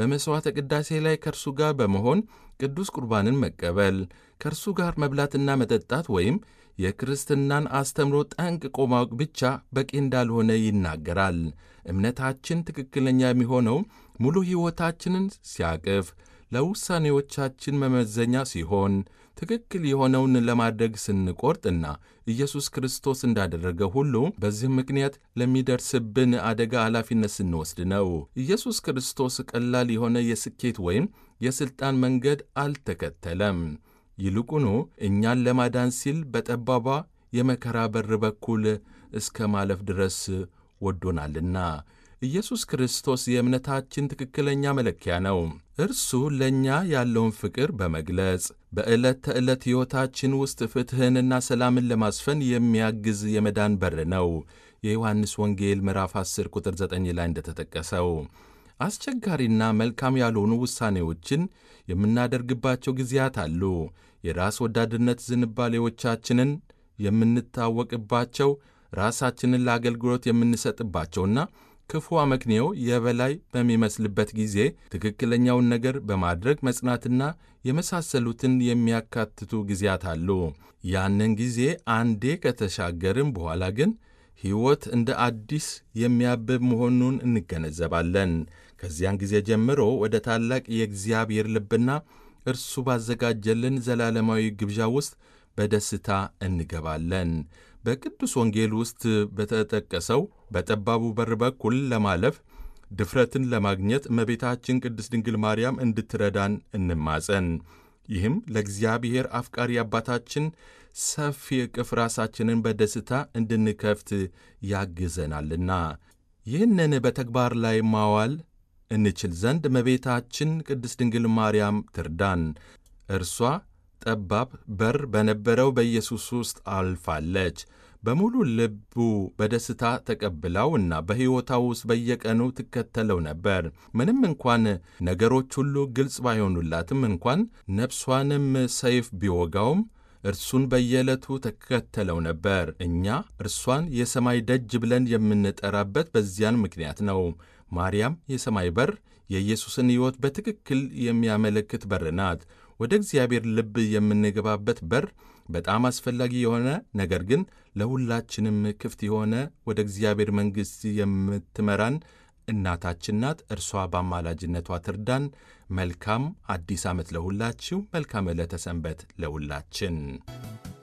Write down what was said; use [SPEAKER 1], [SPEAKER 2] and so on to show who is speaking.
[SPEAKER 1] በመሥዋዕተ ቅዳሴ ላይ ከእርሱ ጋር በመሆን ቅዱስ ቁርባንን መቀበል፣ ከእርሱ ጋር መብላትና መጠጣት ወይም የክርስትናን አስተምሮ ጠንቅቆ ማወቅ ብቻ በቂ እንዳልሆነ ይናገራል። እምነታችን ትክክለኛ የሚሆነው ሙሉ ሕይወታችንን ሲያቅፍ፣ ለውሳኔዎቻችን መመዘኛ ሲሆን፣ ትክክል የሆነውን ለማድረግ ስንቆርጥና ኢየሱስ ክርስቶስ እንዳደረገ ሁሉ በዚህም ምክንያት ለሚደርስብን አደጋ ኃላፊነት ስንወስድ ነው። ኢየሱስ ክርስቶስ ቀላል የሆነ የስኬት ወይም የሥልጣን መንገድ አልተከተለም። ይልቁኑ እኛን ለማዳን ሲል በጠባቧ የመከራ በር በኩል እስከ ማለፍ ድረስ ወዶናልና። ኢየሱስ ክርስቶስ የእምነታችን ትክክለኛ መለኪያ ነው። እርሱ ለእኛ ያለውን ፍቅር በመግለጽ በዕለት ተዕለት ሕይወታችን ውስጥ ፍትሕንና ሰላምን ለማስፈን የሚያግዝ የመዳን በር ነው። የዮሐንስ ወንጌል ምዕራፍ 10 ቁጥር 9 ላይ እንደተጠቀሰው አስቸጋሪና መልካም ያልሆኑ ውሳኔዎችን የምናደርግባቸው ጊዜያት አሉ። የራስ ወዳድነት ዝንባሌዎቻችንን የምንታወቅባቸው፣ ራሳችንን ለአገልግሎት የምንሰጥባቸውና ክፉ አመክንዮ የበላይ በሚመስልበት ጊዜ ትክክለኛውን ነገር በማድረግ መጽናትና የመሳሰሉትን የሚያካትቱ ጊዜያት አሉ። ያንን ጊዜ አንዴ ከተሻገርም በኋላ ግን ሕይወት እንደ አዲስ የሚያብብ መሆኑን እንገነዘባለን። ከዚያን ጊዜ ጀምሮ ወደ ታላቅ የእግዚአብሔር ልብና እርሱ ባዘጋጀልን ዘላለማዊ ግብዣ ውስጥ በደስታ እንገባለን። በቅዱስ ወንጌል ውስጥ በተጠቀሰው በጠባቡ በር በኩል ለማለፍ ድፍረትን ለማግኘት እመቤታችን ቅድስት ድንግል ማርያም እንድትረዳን እንማጸን። ይህም ለእግዚአብሔር አፍቃሪ አባታችን ሰፊ እቅፍ ራሳችንን በደስታ እንድንከፍት ያግዘናልና ይህንን በተግባር ላይ ማዋል እንችል ዘንድ እመቤታችን ቅድስት ድንግል ማርያም ትርዳን። እርሷ ጠባብ በር በነበረው በኢየሱስ ውስጥ አልፋለች። በሙሉ ልቡ በደስታ ተቀብላው እና በሕይወቷ ውስጥ በየቀኑ ትከተለው ነበር። ምንም እንኳን ነገሮች ሁሉ ግልጽ ባይሆኑላትም እንኳን ነፍሷንም ሰይፍ ቢወጋውም እርሱን በየዕለቱ ተከተለው ነበር። እኛ እርሷን የሰማይ ደጅ ብለን የምንጠራበት በዚያን ምክንያት ነው። ማርያም የሰማይ በር የኢየሱስን ሕይወት በትክክል የሚያመለክት በር ናት። ወደ እግዚአብሔር ልብ የምንገባበት በር በጣም አስፈላጊ የሆነ ነገር ግን ለሁላችንም ክፍት የሆነ ወደ እግዚአብሔር መንግሥት የምትመራን እናታችን ናት። እርሷ በአማላጅነቷ ትርዳን። መልካም አዲስ ዓመት ለሁላችሁ። መልካም ዕለተ ሰንበት ለሁላችን።